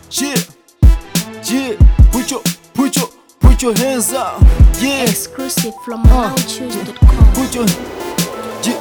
Yeah, yeah, put your, put your, put your hands up. Yeah, Exclusive from MalawiChoose.com. put your, yeah.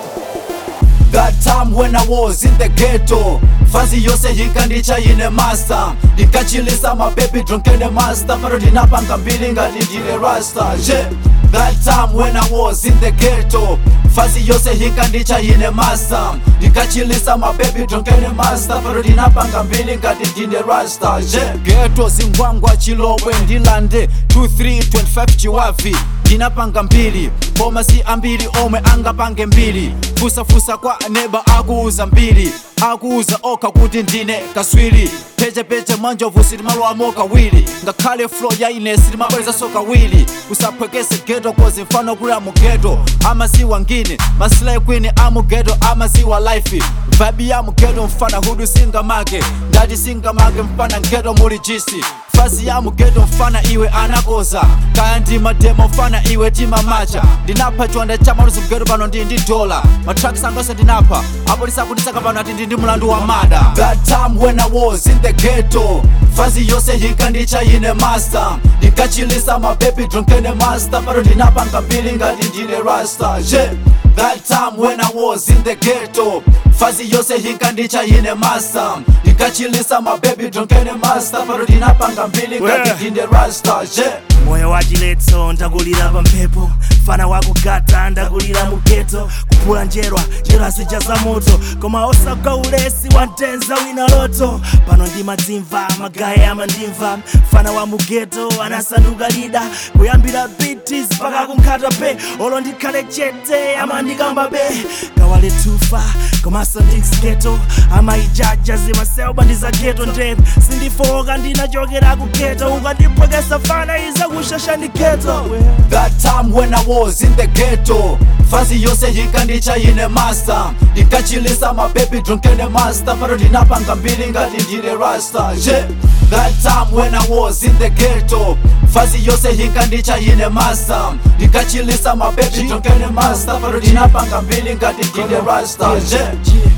That time when I was in the ghetto fazi yose yikandicha ine master ndikachilisa mababy drunkene master pano ndinapanga mbili ngati ndine rasta yeah. That time when I was in the ghetto fazi yose yikandicha ine master ndikachilisa mababy drunkene master pano ndinapanga mbili ngati ndine rasta yeah. Ghetto zingwangwa chilobwe ndilande 2325 chiwavi ndinapanga mbili koma si ambiri omwe angapange mbili fusafusa kwa neba akuuza mbili akuuza okha kuti ndine kaswiri pechepeche mwanjovu sitimaloamo kawiri ngakhale flo ya ine sitimabwerezaso kawiri usaphwekese geto kozi mfano kulira mu geto amaziwa ngine masilai kwini amugeto amaziwa life vibe ya mugeto mfana hudu singamake ndati singamake mfana ngeto muli jisi fazi ya mugeto mfana iwe anakoza kaya ndi mademo mfana iwe timamacha ndinapha chiwanda cha maluzi mgeto pano ndi ndi dola matraki sangose ndinapha apolisi akundisaka pano ati ndi ndi mlandu wa mada that time when I was in the ghetto fazi yose yikandicha ine master ndikachilisa mababy drunkene master pano ndinapanga mbili ngati ndine rasta yeah. That time when I was in the ghetto fazi yose yikandicha ine master ndikachilisa mababy drunkene master pano ndinapanga mbili ngati Yeah. ndine rasta yeah. moyo wa chiletso ndakulira pa mphepo fana wakugata ndakulira mu geto kuphula njerwa njerwa zija za moto koma osagwa ulesi wa mtenza wina loto pano ndimadzimva magaye amandimva fana wa mu geto anasanduka lida kuyambira bitis mpaka kunkhata pe olo ndikhale chete amandikamba be kawale tufa komanso ndikugeto amayijaja zimaseuba ndiza geto ndevu sindifoka ndinachokera ku geto ukandiphwekesa fana iza kushasha ndi geto That time when I was in the ghetto fazi yose yikandicha ine master ndikachilisa mababy drunkene master pano ndinapanga mbili ngati ndine rasta yeah. That time when I was in the ghetto fazi yose yikandicha ine master ndikachilisa mababy drunkene master pano ndinapanga mbili ngati ndine rasta yeah.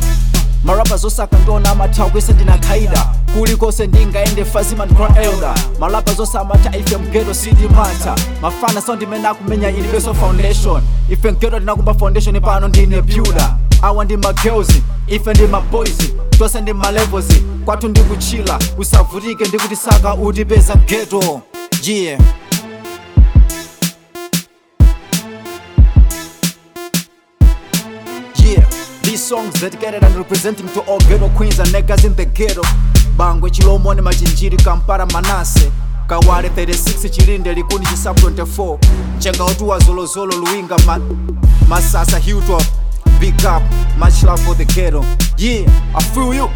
marapa zosaka ndiona amathawa kwese ndinakhaida kulikonse ndingaende fazima ndikhola elda marapa zosamata ife mgeto sindimata mafana so ndimene akumenya ilibeso foundation ife mgeto ndinakumba foundation pano ndine builder awa ndi magirls ife ndi maboys tonse ndi malevels kwathu ndikuchila usavutike ndikuti saka utipeza mgeto yeah Yeah, these songs dedicated and representing to all ghetto queens and niggas in the ghetto. Bangwe Chilomone Machinjiri Kampala Manase. Kawale 36 Chilinde Likundi Chisap 24. Chenga Otua Zolo Zolo Luinga Ma Masasa Hilltop. Big up, much love for the ghetto. Yeah, I feel you.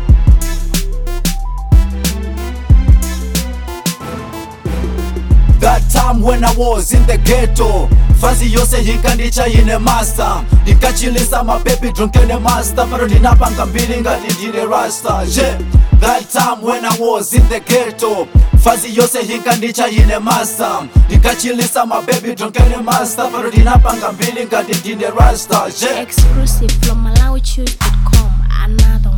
That time when I was in the ghetto fazi yose yikandicha ine master ndikachilisa mababy drunkene master pano ndinapanga mbili ngati ndine rasta yeah. That time when I was in the ghetto fazi yose yikandicha ine master ndikachilisa mababy drunkene master pano ndinapanga mbili ngati ndine rasta yeah. Exclusive from MalawiChoose.com. Another